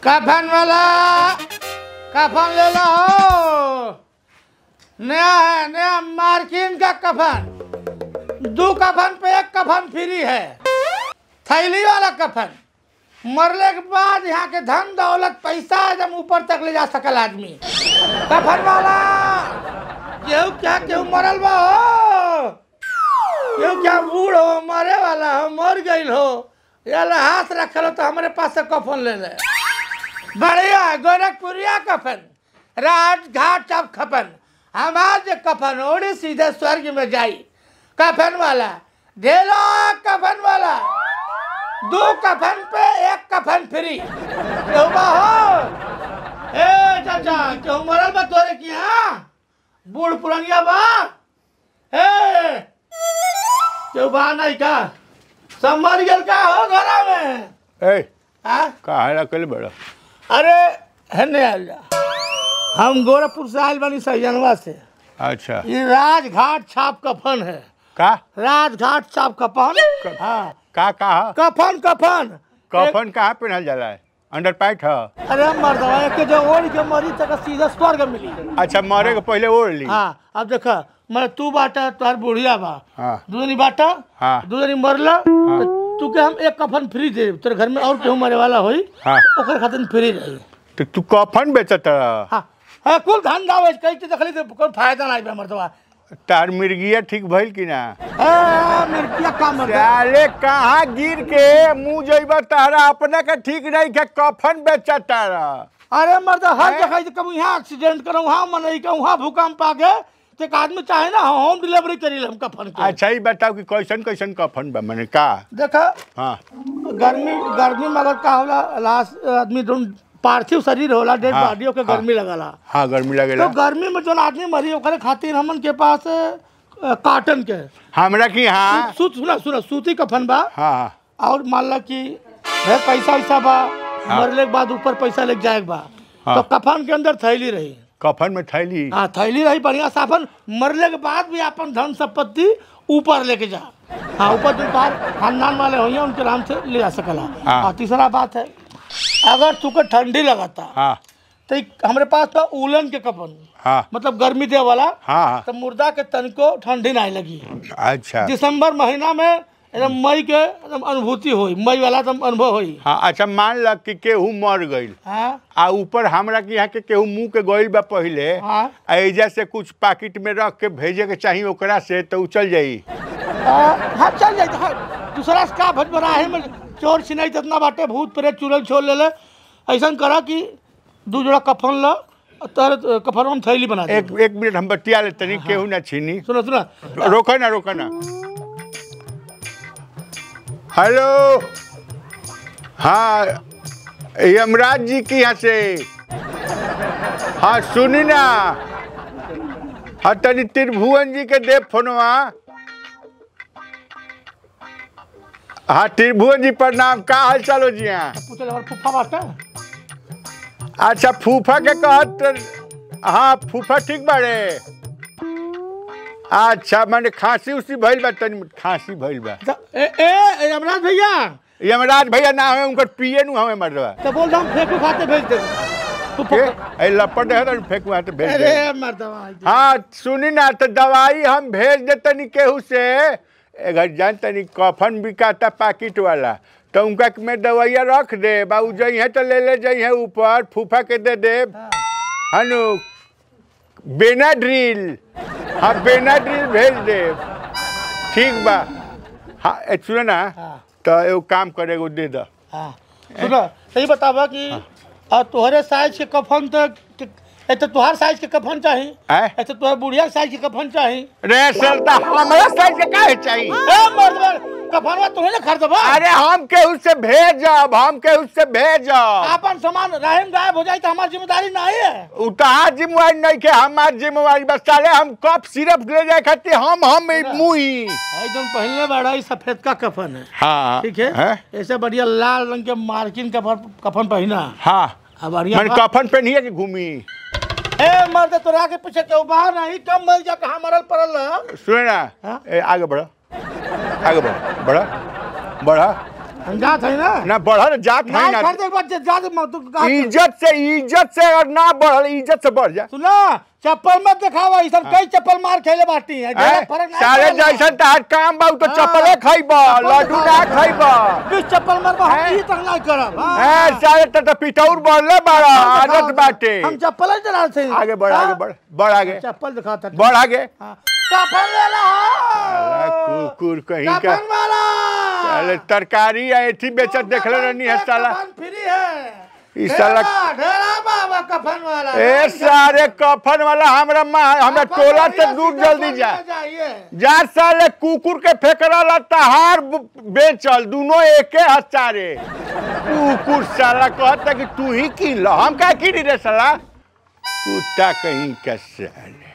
कफन वाला कफन ले लो नया है नया मार्किन का कफन दो कफन पे एक कफन फ्री है थैली वाला कफन मरले के बाद यहाँ के धन दौलत पैसा एकदम ऊपर तक ले जा सकल आदमी कफन वाला केहू क्या केहू मरल बा हो केहू क्या बूढ़ हो मरे वाला हो मर गईल हो याला हाथ रखल हो तो हमारे पास से कफन ले ले बढ़िया गोरखपुरिया कफन राजघाट सब कफन हमार जो कफन ओड़ी सीधे स्वर्ग में जाई कफन वाला ढेलो कफन वाला दो कफन पे एक कफन फ्री क्यों बा हो ए चाचा क्यों मरल बा तोरे की हाँ बूढ़ पुरनिया बा ए क्यों बा नहीं का सब मर गेल का हो घरा में ए हाँ कहा रखल बड़ा अरे हेने आइल जा हम गोरखपुर से आयल बानी सैजनवा से अच्छा ये राजघाट छाप कफन है का राजघाट छाप कफन हाँ का कहा कफन कफन कफन कहाँ पहनल जाला है अंडर पैंट है एक- अरे मर्दवा एक के जो ओढ़ के मरी तक सीधा स्वर्ग मिली अच्छा मरे के पहले ओढ़ ली हाँ अब देख मैं तू बाटा तुहार बुढ़िया बा हाँ दूधनी बाटा हाँ। दूधनी मरला तो तू के हम एक कफन फ्री दे तेरे घर में और केहू मरे वाला होई हाँ ओकर खातिर फ्री रही तो तू कफन बेचत रह हाँ हाँ कुल धन दावे कई चीज देखली तो कोई फायदा नहीं बा मर्दवा तार मिर्गिया ठीक भइल कि ना ए, मिर्गिया का मर्दवा साले कहाँ गिर के मुंह जइबा तारा अपना के ठीक नहीं के कफन बेचत तारा अरे मर्द हर हैं? जगह कभी यहाँ एक्सीडेंट करो वहाँ मनई के वहाँ भूकंप आ गए तो एक आदमी चाहे ना होम डिलीवरी करी ले हम कफन के अच्छा ही बताओ कि कैसन कैसन कफन बा मैंने का देखा हाँ गर्मी गर्मी में अगर का होला लाश आदमी जो पार्थिव शरीर होला डेड हाँ, बॉडी के हाँ। गर्मी लगला हाँ गर्मी तो लगेला गर्मी में जो आदमी मरी ओकरे खातिर हमन के पास अ, कॉटन के हमरा की हाँ सूत सुना सुना सूती कफन बा हाँ हाँ और मान ला कि है पैसा वैसा बा मरले के बाद ऊपर पैसा लेके जाए के बा हाँ। तो कफन के अंदर थैली रही कफन में थैली हाँ थैली रही बढ़िया साफन मरले के बाद भी अपन धन संपत्ति ऊपर लेके जा हाँ ऊपर जो बाहर खानदान वाले होंगे उनके नाम से ले जा सकला हाँ। और तीसरा बात है अगर तुके ठंडी लगाता हाँ तो एक हमारे पास था उलन के कफन हाँ मतलब गर्मी दे वाला हाँ हाँ तो मुर्दा के तन को ठंडी नहीं लगी अच्छा दिसंबर महीना में एकदम मई के एकदम अनुभूति हुई मई वाला एकदम अनुभव हुई हाँ अच्छा मान ल कि केहू मर गईल हाँ आ ऊपर हमरा के यहाँ के केहू मुंह के गईल बा पहिले हाँ आ एजा से कुछ पाकिट में रख के भेजे के चाहिए ओकरा से तो उ चल जाई आ, हाँ चल जाए हाँ, दूसरा से का भज बराहे में चोर छिनाई इतना बाटे भूत प्रेत चुड़ैल छोड़ ले ले ऐसा करा कि दू जोड़ा कफन ला तर कफन में थैली बना दे एक एक मिनट हम बतिया ले तनी केहू ना छीनी सुनो सुनो रोको ना रोको ना हेलो हाँ यमराज जी की यहाँ से हाँ सुनी ना हाँ तनी त्रिभुवन जी के देव फोनवा हाँ त्रिभुवन जी प्रणाम का हाल चाल हो जी यहाँ पूछल हमार फूफा बाटे अच्छा फूफा के कहत हाँ फूफा ठीक बाड़े अच्छा मैंने खांसी उसी भइल बा तनी खांसी भइल बा तो ए ए यमराज भैया यमराज भैया ना हमें उनकर पिए नु हमें मरदवा तो बोल रहा हूँ फेंकू खाते भेज दे के ए लपट है तो फेंक वहाँ तो भेज अरे दे मर्दवा हाँ सुनी ना तो दवाई हम भेज दे तनी केहू से अगर जान तनी कफन बिकाता पैकेट वाला तो उनका में दवाइया रख दे बाबू जई है तो ले ले जई है ऊपर फूफा के दे दे हनु बेनाड्रिल हाँ बेनाड्रिल भेज दे ठीक बा हाँ ए, सुनो ना हाँ तो एगो काम करे एगो दे दो हाँ सुनो सही बतावा कि आ, तोहरे साइज के कफन तो ए तो तुहार साइज के कफन चाही आय ए तो तुहार बुढ़िया साइज के कफन चाही रे सरता हमारा साइज के काहे चाहिए ए मर्दवा कफनवा तुम्हें ना खरीदबा अरे हम केहू से भेजब हम केहू से भेजब आपन सामान रहम गायब हो जाए तो हमारी जिम्मेदारी नहीं है उतार जिम्मेवारी नहीं के हमार जिम्मेवारी बस साले हम कप सिर्फ ले जाए खातिर हम हम मुही एकदम पहले बड़ा ही सफेद का कफन है हाँ ठीक है हैं? ऐसे बढ़िया लाल रंग के मार्किन कफन कफन पहना हाँ अब बढ़िया मैंने बा। कफन पहनिए के घूमी ए मर्द तोरा के पीछे क्यों बाहर नहीं कम मर जा कहाँ मरल पड़ल रह सुने ना हाँ? ए, आगे बढ़ो आगे बढ़ो बढ़ो बढ़ो हम जात है ना ना बढ़ल जात है नहीं ना खरीदे के बाद ज्यादा मत तू कहा- इज्जत से इज्जत से अगर ना बढ़ल इज्जत से बढ़ जा सुना चप्पल मत दिखावा ई सब कई चप्पल मार खेले बाटी है ज्यादा फर्क नहीं सारे पड़ेला। जैसन तहार काम बा उ तो हाँ। चप्पले खइब चप्पल लड्डू ना दिखावा। खइब बीस चप्पल मारबा हम हैं? ई तक नहीं करब हाँ। ए सारे त त पिटौर बढ़ले बाड़ा चप्पल दिखावा। आदत बाटे हम चप्पल ही चला से आगे बढ़ आगे बढ़ बढ़ आगे चप्पल दिखाता बढ़ आगे हाँ। कफन ले ला साला कुकुर कहीं का कफन वाला साले तरकारी या एथी बेचत देखले रहनी है साला कफन फ्री है ई साला ढेरा ढेरा बाबा कफन वाला ए सारे कफन वाला हमरा माँ हमरा कफन टोला वाला से दूर सीधा जल्दी जा पहुंच जाइए जा साले कुकुर के फेकरा तहार ब- बेचल दोनों एके हचारे कुकुर साला कहता कि तू ही किन लो हम का किनी रे साला कुत्ता कहीं का साले